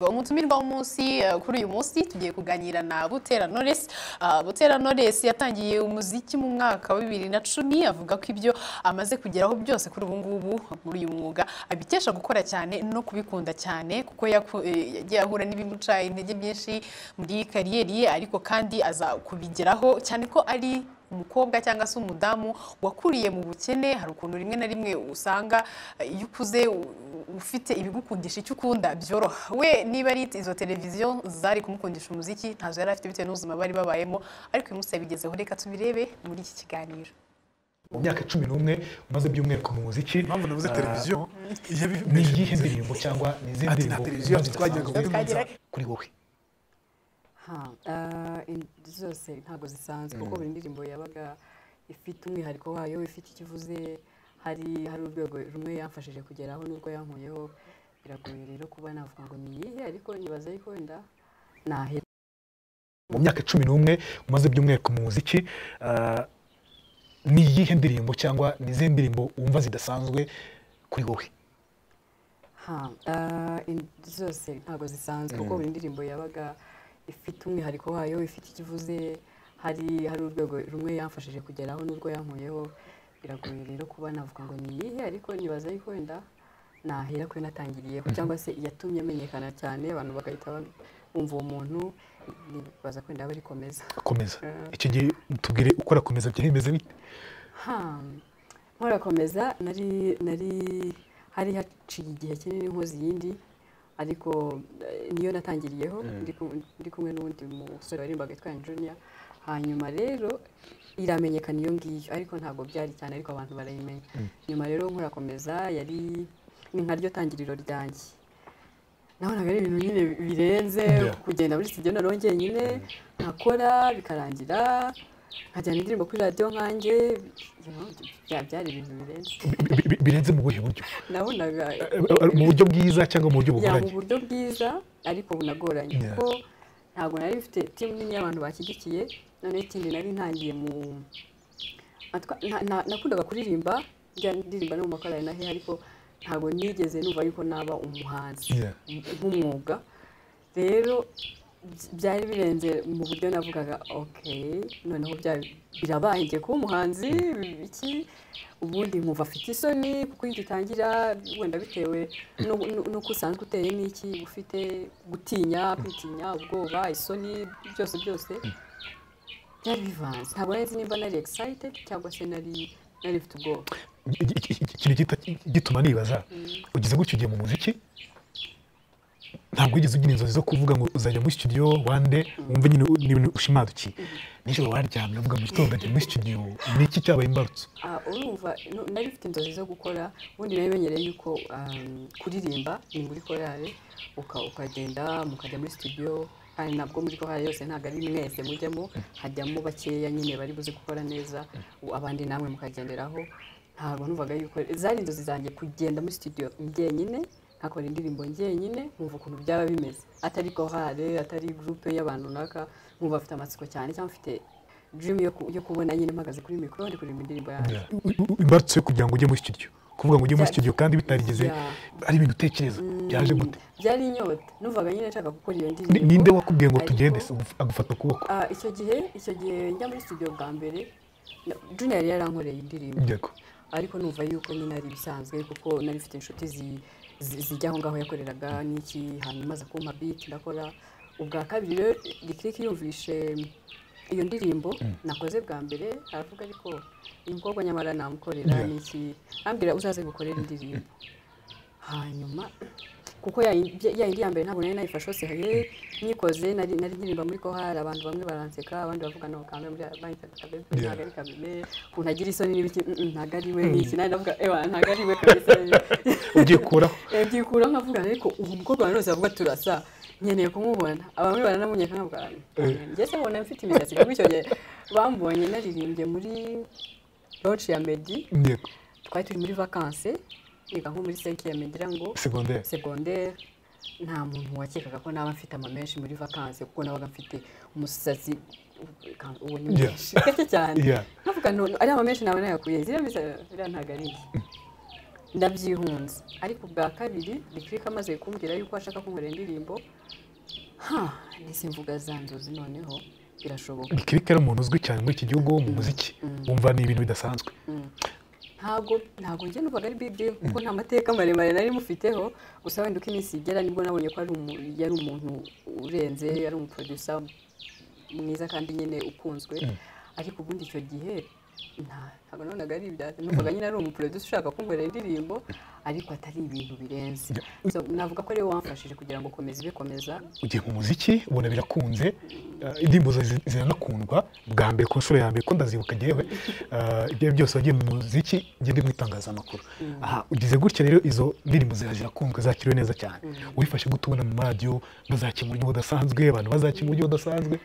umutumirwa w'umunsi eh, kuri uyu munsi tugiye kuganira na butera noresi butera noresi yatangiye umuziki mu mwaka wa bibiri na cumi avuga ko ibyo amaze kugeraho byose kuri ubu ngubu muri uyu mwuga abikesha gukora cyane no kubikunda cyane kuko yaku- eh, yagiye ahura n'ibimuca intege byinshi muri kariyeri ye ariko kandi aza kubigeraho cyane ko ari umukobwa cyangwa se umudamu wakuriye mu bukene hari ukuntu rimwe na rimwe usanga eh, iyo ukuze u- ufite ibigukundisha icyo ukunda byoroha we niba ari izo televiziyo zari kumukundisha umuziki ntazo yari afite bitewe n'ubuzima bari babayemo ariko uyu munsi yabigezeho reka tubirebe muri iki kiganiro mu myaka cumi n'umwe umaze by'umwihariko mu muziki impamvu navuze ah, televiziyo ni iyihe ndirimbo cyangwa ni izindi Ati, nta ndirimbo televiziyo umaze twagiraga gusanzwe ubwiza. kuri wowe Ha, ah, in- zose ntabwo zisanzwe kuko buri ndirimbo yabaga ifite umwihariko wayo ifite icyo ivuze hari hari urwego rumwe yamfashije kugeraho n'urwo yankuyeho biragoye rero kuba navuga ngo ni iyihe ariko nyibaza yuko wenda nahera mu myaka cumi n'umwe umaze by'umwihariko mu muziki ah, ni iyihe ndirimbo cyangwa ni izihe ndirimbo wumva zidasanzwe kuri wowe Ha, ah, in- zose ntabwo zisanzwe kuko buri ndirimbo yabaga ifite umwihariko wayo ifite icyo ivuze hari hari urwego rumwe yamfashije kugeraho n'urwo yankuyeho biragoye rero kuba navuga ngo ni iyihe ariko nyibaza yuko wenda nahera ko natangiriyeho cyangwa se iyatumye amenyekana cyane abantu bagahita ba- bumva uwo muntu nibaza ko wenda barikomeza komeza iki gihe tubwire uko arakomeza byahemeze bite Ha, nk'urakomeza nari nari hari haciye igihe kinini nkoze iyindi ariko eh, niyo natangiriyeho ndi ku- ndi kumwe n'undi musore waririmbaga yitwa junior hanyuma rero iramenyekana iyo ngiyo ariko ntabwo byari cyane ariko abantu barayimenya nyuma rero nk'urakomeza yari ni nkaryo tangiriro ryanjye nabonaga ari ibintu nyine birenze Yeah. kugenda muri studio naroho njyenyine nkakora bikarangira nkajyana indirimbo kuri radiyo nkanjye you know, bya- byari ibintu birenze Bi- bi- bi- birenze mu buhe buryo nabonaga Eh, mu buryo bwiza cyangwa mu buryo ya mu bugoranye buryo bwiza ariko bunagoranye Yeah. kuko ntabwo nari mfite timu nini y'abantu bashyigikiye noneho ikindi nari ntangiye mu atwa- nta- nta- nakundaga kuririmba njya ndirimba no mu makorari nahe ariko ntabwo nigeze numva yuko naba umuhanzi Yeah. nk'umwuga rero by- byari birenze mu buryo navugaga ok noneho bya- birabaye ngiye kuba umuhanzi iki ubundi nkumva afite isoni kuko iyo ugitangira wenda bitewe n'u- n'u- n'uko usanzwe uteye n'iki ufite gutinya kwitinya ubwoba isoni byose byose byari bivanze ntabwo nari nzi nimba nari excited cyangwa se nari nari mfite ubwoba Iki- iki- iki- ikintu gita- gituma nibaza ugeze gutyo ugiye mu muziki ntabwo wigeze ugira inzozi zo kuvuga ngo uzajya muri studio one day wumve nyine u- n'ibintu ushimadukiye nijoro waryamye uvuga mu gitondo ajya muri studio ni iki cyabaye imbarutso Ah, urumva no- nari mfite inzozi zo gukora ubundi nari menyereye yuko um, kuririmba ni muri korale uka- ukagenda mukajya muri studio kandi ntabwo muri korale yose ntabwo ari mwese mujyamo hajyamo bakeya nyine bari buze gukora neza u- abandi namwe mukagenderaho ntabwo numvaga yuko zari inzozi zanjye kugenda muri studio njyenyine nkakora indirimbo njyenyine nkumva ukuntu byaba bimeze atari korale atari gurupe y'abantu runaka nkumva afite amatsiko cyane cyangwa mfite dream yo ku- yo kubona nyine mpagaze kuri mikoro ndi kuririmba indirimbo yanjye U- u- imbarutso yo kugira ngo ujye muri studio kuvuga ngo ujye muri Bya- studio kandi bitarigeze Yeah. ari ibintu utekereza byaje gute byari inyota numvaga nyine nshaka gukora iyo Ni- ndirimbo ninde wakubwiye ngo ariko- tugende se Uguf- agufata ukuboko Ah, icyo gihe icyo gihe njya muri studio bwa mbere na- junior yari yarankoreye indirimbo Yego. ariko numva yuko nyine ari ibisanzwe kuko nari mfite inshuti zi- zi- zijya aho ngaho yakoreraga n'iki hanyuma aza kumpa beat ndakora ubwa kabiri rero rikiriki yumvishe iyo ndirimbo nakoze bwa mbere aravuga ariko uyu mukobwa nyamara namukorera Yeah. n'iki ambwira uzaze gukorera indirimbo hanyuma kuko ya yindi ya yindi ya mbere ntabwo nari nayifashe hose hari nyikoze nari nari nkiririmba muri kohari abantu bamwe baranseka abandi bavuga no kambe muri bayitaga kabebe ntabwo ari kabebe ukuntu agira isoni n'ibiki mm, mm, ntabwo ari we n'iki nari navuga ewa ntabwo ari we kabisa ugiye kuraho Eh, byikura nkavuga ariko uwo mukobwa abantu bose bavuga turasa nkeneye kumubona abamwe baranamunye nkavuga njye se mbona mfite imisatsi kuko icyo gihe bambonye naririmbye muri launch ya Meddy Yego. twari turi muri vakanse niga nko muri cinquième ngira ngo Secondaire. segondere nta muntu wakekaga ko naba mfite ama menshi muri vakanse kuko nabaga mfite umusatsi u- uwo ni Yeah. mwinshi gake cyane Yeah. nkavuga no ari ama menshi nawe nayakuye ziriya misa- biriya ntabwo ari njye ndabyihunze ariko ubwa kabiri bikirika amaze kumbwira yuko ashaka kunkorera indirimbo ha nise mvuga za nzozi noneho birashoboka bikirika ari umuntu uzwi cyane muri iki gihugu wo mu muziki wumva ni ibintu bidasanzwe ntabwo ntabwo njye numvaga ari big deal kuko nta mateka maremare nari mufiteho gusa wenda uko iminsi igera nibwo nabonye ko ari umu- yari umuntu urenze yari umuproducer mwiza kandi nyine ukunzwe ariko ubundi icyo gihe nta- ntabwo nabonaga ari ibya numvaga nyine ari umuproducer ushaka kunkorera indirimbo ariko atari ibintu birenze So, navuga ko ariwe wamfashije kugira ngo komeza ibikomeza ugiye mu muziki ubona birakunze eh, indirimbo zawe zi- ziranakundwa bwa mbere ku nshuro ya mbere ko ndazibuka njyewe eh, ibyo ari byo byose wagiye mu muziki njye ndi mu itangazamakuru aha ugize gutya rero izo ndirimbo zawe zirakunzwe zakiriwe neza cyane wifashe gute ubona mu maradiyo bazakira mu buryo budasanzwe abantu bazakira mu buryo budasanzwe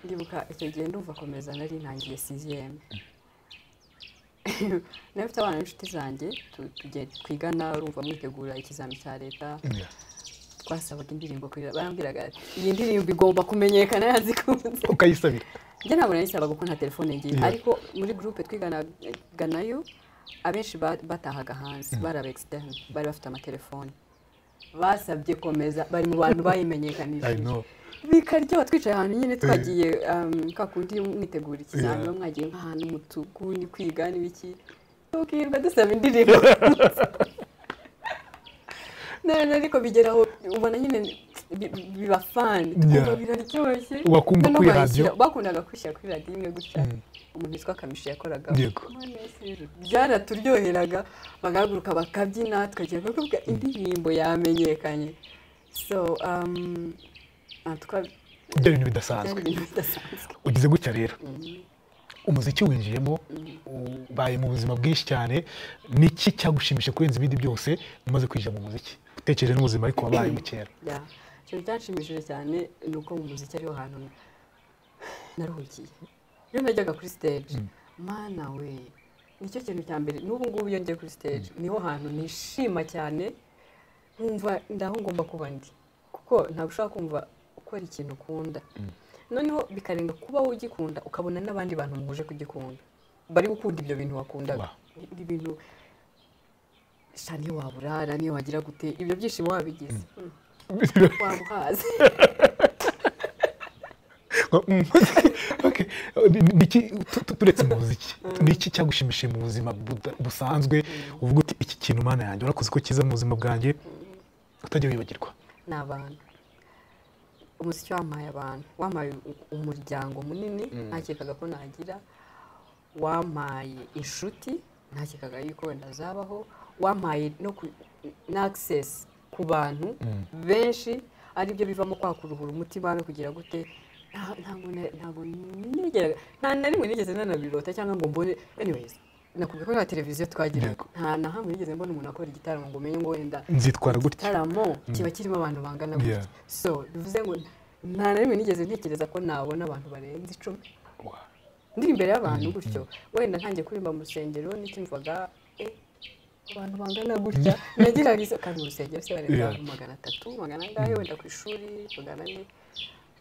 ndibuka icyo gihe ndumva komeza nari ntangiye siziyeme nari mfite abana n'inshuti zanjye tu- tujye twigana urumva mwitegura ikizami cya leta Yeah. twasabaga indirimbo kurira barambwiraga ati, iyi ndirimbo igomba kumenyekana yazikunze ukayisabira njye ntabwo nayisabaga kuko nta telefone ngiye Yeah. ariko muri gurupe twiganaga nayo abenshi ba- batahaga hanze bari aba externe bari bafite amatelefoni basabye komeza bari mu bantu I bayimenyekanishije know. bikaryoha twicaye ahantu nyine twagiye um, ka kundi mwitegura ikizami Yeah. muba mwagiye nk'ahantu mu tuguni kwiga n'ibiki tukirwa dusaba indirimbo none ariko bigera aho ubona nyine bi- bi- biba fani Yeah. biraryoshye Wakumva Noneho kuri bayishyira- radio. bakundaga kwishyira kuri radiyo imwe gutya umuntu witwa kamishi yakoraga Yego. byaraturyoheraga bagahaguruka bakabyina tukagira kuvuga indirimbo yamenyekanye so um, en tout cas, ibyo bintu byari bidasanzwe ibintu bidasanzwe ugize gutya rero umuziki winjiyemo ubaye mu buzima bwinshi cyane niki cyagushimisha kurenza ibindi byose umaze kwinjira mu muziki utekereje n'ubuzima ariko wabayemo kera Yeah. ikintu cyanshimishije cyane ni uko mu muziki ariho hantu na- naruhukiye iyo najyaga kuri stage mana we nicyo kintu cya mbere n'ubu ngubu iyo ngiye kuri stage niho hantu nishima cyane nkumva ndaho ngomba kuba ndi kuko ntabwo ushobora kumva ukora ikintu ukunda noneho bikarenga kuba ugikunda ukabona n'abandi bantu muhuje kugikunda bari gukunda ibyo bintu wakundaga Wow. ni ibintu sha niyo waburara niyo wagira gute ibyo byishimo wabigize Mm. waba uhaze Okay. Niki- tu- tu- turetse mu muziki niki cyagushimishije mu buzima buda- busanzwe uvuga uti iki kintu mana yanjye warakoze ko cyiza mu buzima bwanjye utajya wibagirwa ni abantu umuziki wampaye abantu wampaye u- umuryango munini ntakekaga ko nagira wampaye inshuti ntakekaga yuko wenda zabaho wampaye no ku- na access ku bantu benshi aribyo bivamo kwakuruhura umutima no kugira gute nta- ntabwo na- ntabwo nigeraga nta na rimwe nigeze nanabirota cyangwa ngo mbone anyways nakubwiye ko nta televiziyo twagiraga Yego. nta na hamwe nigeze mbona umuntu akora igitaramo ngo umenye ngo wenda nzitwara gutya igitaramo kiba kirimo abantu bangana gutya Yeah. so bivuze ngo nta na rimwe nigeze ntekereza ko nabona abantu barenze icumi Wow. ndi imbere y'abantu gutyo wenda ntangiye kuririmba mu rusengero nicyumvaga eh, abantu bangana gutya nagiraga izo kandi mu rusengero se barenga Yeah. abantu magana atatu magana angahe wenda ku ishuri magana ane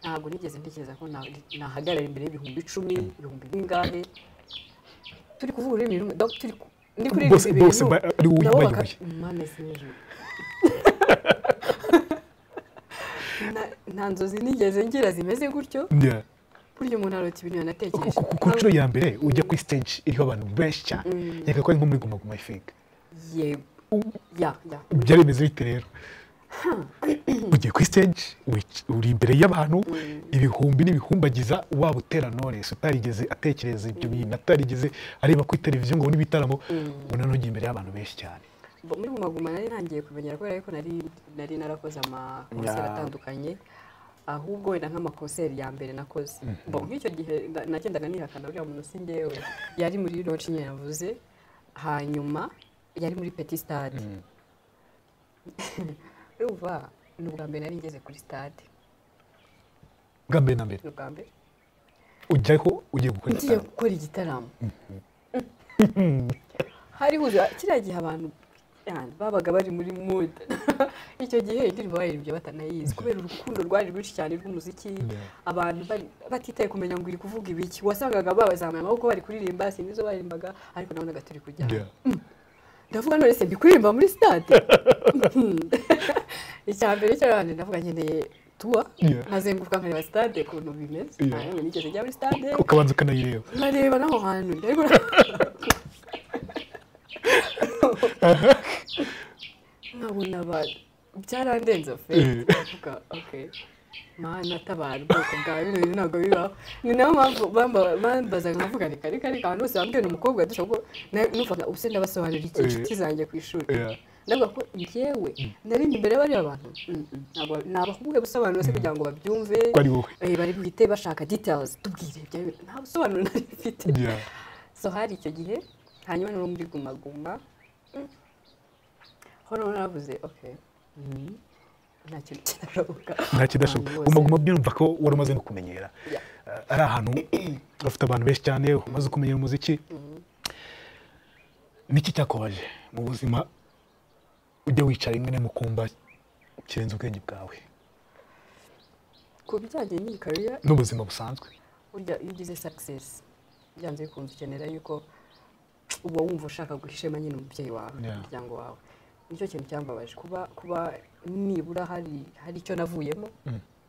ntabwo nigeze ntekereza ko na- nahagarara imbere y'ibihumbi icumi ibihumbi bingahe turi kuvuga ururimi rumwe donc turi ku- ndi kuririmba Bose- ibintu bose ba- ari wowe nabo ubayoboye. baka- Mana si hejuru. Na- nta nzozi nigeze ngira zimeze gutyo Yeah. burya umuntu arota ibintu Ku- yanatekereje ku- ku nshuro ya mbere ujya kuri stage iriho abantu benshi cyane reka ko ari nko muri guma guma ifinga yego ya ya byari bimeze bite rero ugiye kuri stage wic- uri imbere y'abantu ibihumbi n'ibihumbagiza waba utera knowless utarigeze atekereza ibyo bintu atarigeze areba kuri televiziyo ngo abone ibitaramo ubona ntugiye imbere y'abantu benshi cyane Bo- muri gumaguma nari ntangiye kumenyera kubera ko nari nari narakoze amakonseri Yeah. atandukanye ahubwo wenda nk'amakonseri ya mbere nakoze bo nk'icyo gihe na- nagendaga nihakana uriya muntu si njyewe yari muri roci nyine yavuze hanyuma yari muri peti sitade urumva ni ubwa mbere nari ngeze kuri sitade bwa mbere na mbere ni ubwa mbere ujyaho ugiye gukora ngiye igitaramo gukora igitaramo hari huza kiriya gihe abantu yani, babaga bari muri muda icyo gihe indirimbo bayirimbye batanayizi kubera urukundo rwari rwinshi cyane rw'umuziki Yeah. abantu bari- batitaye kumenya ngo iri kuvuga ibiki wasangaga babazamuye amaboko bari kuririmba sinzi izo baririmbaga ariko nabonaga turi kujyana Yeah. ndavuga none se mbikuririmba muri sitade icya mbere cyo rero ndavuga nkeneye tuwa Yeah. nkazenguruka nkareba sitade ukuntu bimeze Yeah. ntabwo nigeze njya muri sitade ukabanza ukanayireba nkareba n'aho hantu ariko nkabona abantu byarandenze fe Eh. ndavuga okay mana tabara ubwoko bwawe bino bintu ntabwo bibaho ni nayo mpamvu bamba- bambazaga nkavuga reka reka reka abantu bose bambwira ni umukobwa dusa ubwo na- numvaga ubuse ndabasobanurira iki Eh. inshuti zanjye ku ishuri Yeah. ndavuga ko njyewe narindi imbere y'abariya bantu mm, mm, ntabwo nabakubwiye gusobanura se kugira ngo babyumve ko ari wowe Eh, bari bwite bashaka details tubwire ibyo ari- nta busobanuro nari mfite Yeah. so hari icyo gihe hanyuma n'uwo muri guma guma mm, hano naravuze okay mm, nta kintu kirashoboka nta kidashoboka Abantu bose- guma guma byumva ko wari umaze no kumenyera Yeah. Eh, ari ahantu bafite abantu benshi cyane umaze kumenyera umuziki niki cyakubaje mu buzima ujya wicara rimwe na rimwe ukumva kirenze ubwenge bwawe ku bijyanye n'iyi career n'ubuzima busanzwe burya iyo ugize success byanze bikunze ukenera yuko uba wumva ushaka guha ishema nyine umubyeyi wawe Yeah. umuryango wawe nicyo kintu cyambabaje kuba kuba nibura hari hari icyo navuyemo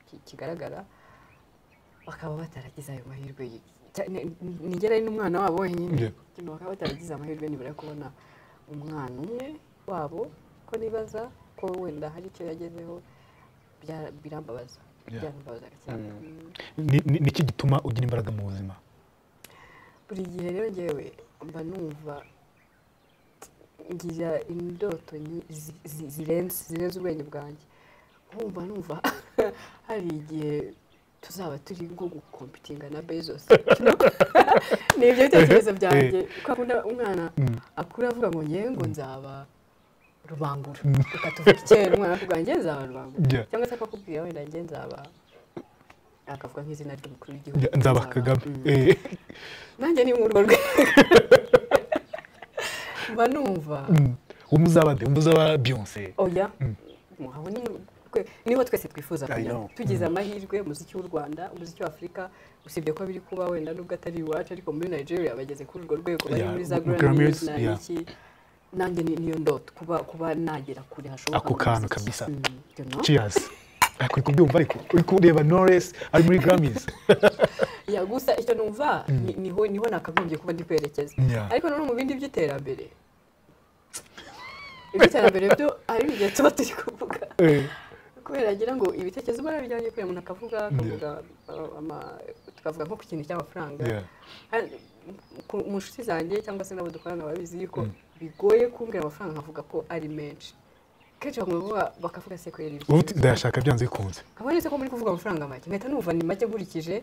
ki- kigaragara bakaba bataragize ayo mahirwe nigera ari n'umwana wabo wenyine Yeah. Kino bakaba bataragize amahirwe nibura yo kubona umwana umwe wabo ko nibaza ko wenda hari icyo yagezeho bya- birambabaza Yeah. byarambabaza cyane Mm. Ni- ni- niki gituma ugira imbaraga mu buzima buri gihe rero ngewe mba numva ngira indoto nyi- zi- zi- zirenze zirenze ubwenge bwanjye nkumva numva hari igihe tuzaba turi nko gukompitinga na bezos ni ibyo bitekerezo byanjye ko akunda umwana akura avuga ngo ngewe ngo nzaba rubangura reka tuvuge kera umwana akavuga ngewe nzaba rubangura Yeah. cyangwa se akakubwira wenda ngewe nzaba akavuga nk'izina ry'umukuru w'igihugu Njya- nzaba kagame Mm Eh, nanjye ni muri urwo rwego mba numva mm. umwe uzaba nde umwe uzaba beyonce oya aho ni mu rwe- niho twese twifuza I kujya know. tugize amahirwe umuziki w'u rwanda umuziki w'afurika usibye ko biri kuba wenda nubwo atari iwacu ariko muri nigeria bageze kuri urwo rwego bari Yeah, muri za mu- mu Grammys, grammys na yeah. iki nanjye ni- niyo ndoto kuba kuba nagera kure hashoboka Ako mu kantu muziki. kabisa. Mm, you know? cheers ariko uri kubyumva ariko uri kureba knowless ari muri grammys ya gusa icyo numva ni- niho niho nakagombye kuba ndi kwerekeza Yeah. ariko nanone mu bindi by'iterambere iby'iterambere byo hari igihe tuba turi kuvuga Eh, kubera ngira ngo ibitekerezo mbona bijyanye kubera umuntu akavuga akavuga uh, ama- tukavuga nko ku kintu cy'amafaranga Yeah. Hano, ku- mu nshuti zanjye cyangwa se n'abo dukorana babizi yuko bigoye kumbwira amafaranga nkavuga ko ari menshi kenshi bakavuga bakavuga se kubera ibyo ubu ndayashaka byanze bikunze nkaba nese ko muri kuvuga amafaranga make mpita numva ni make nkurikije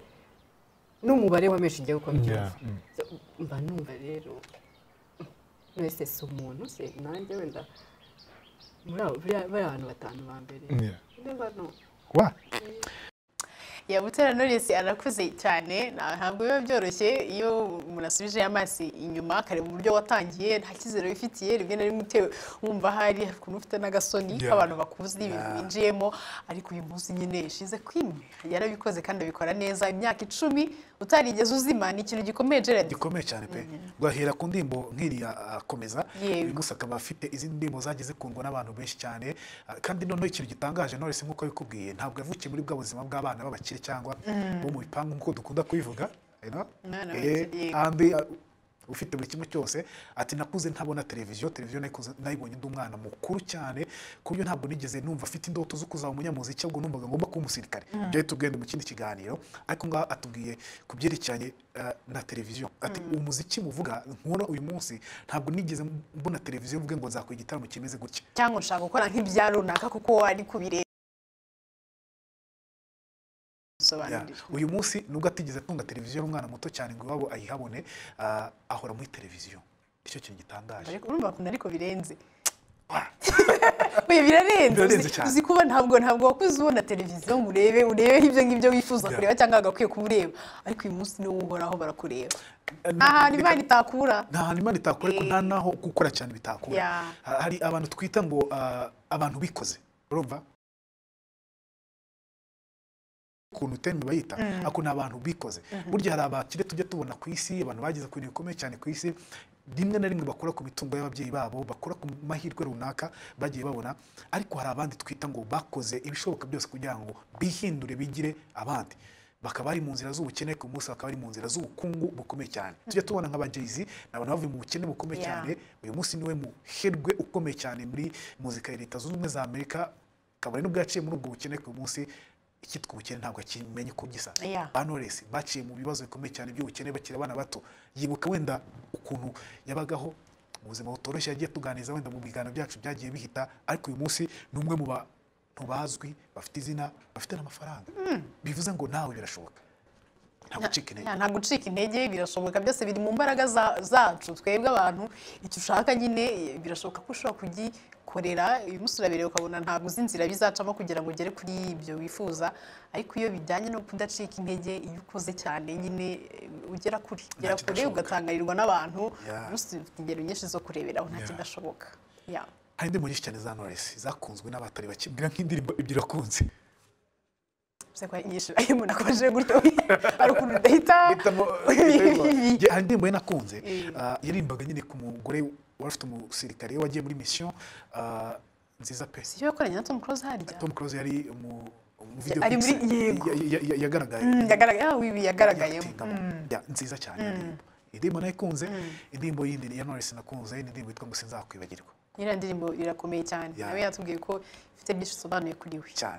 n'umubare wa menshi ngewe uko mbyumva Yeah, mm. So, mba numva rero mwese si umuntu se nanjye wenda muri abo buriya- bariya bantu batanu ba mbere Yeah. mba no wa ya butera knowless arakuze cyane ntabwo biba byoroshye iyo umuntu asubije amaso inyuma akareba uburyo watangiye nta cyizere wifitiye rimwe na rimwe utewe wumva hari ukuntu ufite n'agasoni Yeah. k'abantu bakuzi ibintu Yeah. binjiyemo ariko uyu munsi nyine yashize kwimwe yarabikoze kandi abikora neza imyaka icumi utarigeze uzima ni ikintu gikomeye Gerard gikomeye cyane pe guhahera ku ndirimbo nk'iriya akomeza Yego. uyu munsi akaba afite izindi ndirimbo zagiye zikundwa n'abantu benshi cyane Ah, kandi noneho ikintu gitangaje Knowless nk'uko yabikubwiye ntabwo yavukiye muri bwa buzima bw'abana b'abakire cyangwa bo mu bipangu nk'uko dukunda kubivuga you know? Umwana Eh, w'abakire, yego. kandi ah, ufite buri kimwe cyose ati nakuze ntabona televiziyo televiziyo nayikuze- nayibonye ndi umwana mukuru cyane ku buryo ntabwo nigeze numva afite indoto zo kuzaba umunyamuziki ahubwo numvaga ngomba kuba umusirikare ibyo ahita ubwenda mu kindi kiganiro ariko ngaha atubwiye ku byerekeranye eh, na televiziyo ati umuziki muvuga nkora uyu munsi ntabwo nigeze mbona televiziyo mvuge ngo nzakora igitaramo kimeze gutya cyangwa nshaka gukora nk'ibya runaka kuko wari kubireba Yeah. Sobanurira. uyu munsi nubwo atigeze atunga televiziyo y'umwana muto cyane ngo iwabo ayihabone ah, ahora muri televiziyo nicyo kintu gitangaje ariko urumva ukuntu ariko birenze Oya, birarenze Birarenze uzi- cyane. uzi kuba ntabwo ntabwo wakuze ubona televiziyo ngo urebe urebe ibyo ngibyo wifuza Yeah. kureba cyangwa agakwiye kuba ureba ariko uyu munsi niwo uhoraho barakureba Eh, nta hantu reka- imana itakura nta hantu imana itakora ariko Eh. nta naho gukora cyane bitakura Yeah. Ha- hari abantu twita ngo ah, abantu bikoze urumva ukuntu teme bayita ariko ni abantu bikoze burya hari abakire tujya tubona ku isi abantu bageze ku bintu bikomeye cyane ku isi rimwe na rimwe bakora ku mitungo y'ababyeyi babo bakora ku mahirwe runaka bagiye babona ariko hari abandi twita ngo bakoze ibishoboka byose kugira ngo bihindure bigire abandi bakaba bari mu nzira z'ubukene ku munsi bakaba bari mu nzira z'ubukungu bukomeye cyane tujya tubona nka bajeyizi ni abantu bavuye mu bukene bukomeye Yeah. cyane uyu munsi niwe muherwe ukomeye cyane muri muzika ya leta zunze ubumwe za amerika kabone n'ubwo yaciye muri ubwo bukene ku munsi icyitwa ubukene ntabwo akimenye uko gisa Yeah. ba Knowless baciye mu bibazo bikomeye cyane by'ubukene bakiri abana bato yibuka wenda ukuntu yabagaho mu buzima butoroshye yagiye tuganiriza wenda mu biganiro byacu byagiye bihita ariko uyu munsi ni umwe mu bantu bazwi bafite izina bafite n'amafaranga bivuze ngo nawe birashoboka nta gucika intege nta gucika intege birashoboka byose biri mu mbaraga za- zacu twebwe abantu icyo ushaka nyine eh, birashoboka ko ushobora kugikorera uyu munsi urabireba ukabona ntabwo uzi inzira bizacamo kugira ngo ugere kuri ibyo wifuza ariko iyo bijyanye no kudacika intege iyo ukoze cyane nyine eh, ugera kure ugera kure kidashoboka. ugatangarirwa n'abantu Yeah. munsi ufite ingero nyinshi zo kureberaho nta Yeah. kidashoboka Yeah. hari indirimbo nyinshi cyane za Knowless zakunzwe n'abatari bake mbwira nk'indirimbo ebyiri wakunze Bivuze ko ari nyinshi ayo umuntu akomeje gutyo hari ukuntu udahita Hitamo, Ibi. Njye hari indirimbo ye nakunze Eh. Ah, yaririmbaga nyine ku mugore wari ufite umusirikare we wagiye muri mission ah, nziza pe si cyo yakoranye na Tom Cruise harya Tom Cruise yari mu mu video Ari muri- clips yego. ya- ya- ya- yagaragaye Mm, yagaragaye ah, wibi yagaragayemo Acting aba- ya- nziza cyane iyo ndirimbo. indirimbo nayo ikunze indirimbo yindi ya Knowless nakunze ni indirimbo yitwa ngo sinzakwibagirwa iriya ndirimbo irakomeye cyane Yeah. nawe yatubwiye ko ifite byinshi isobanuye kuri we cyane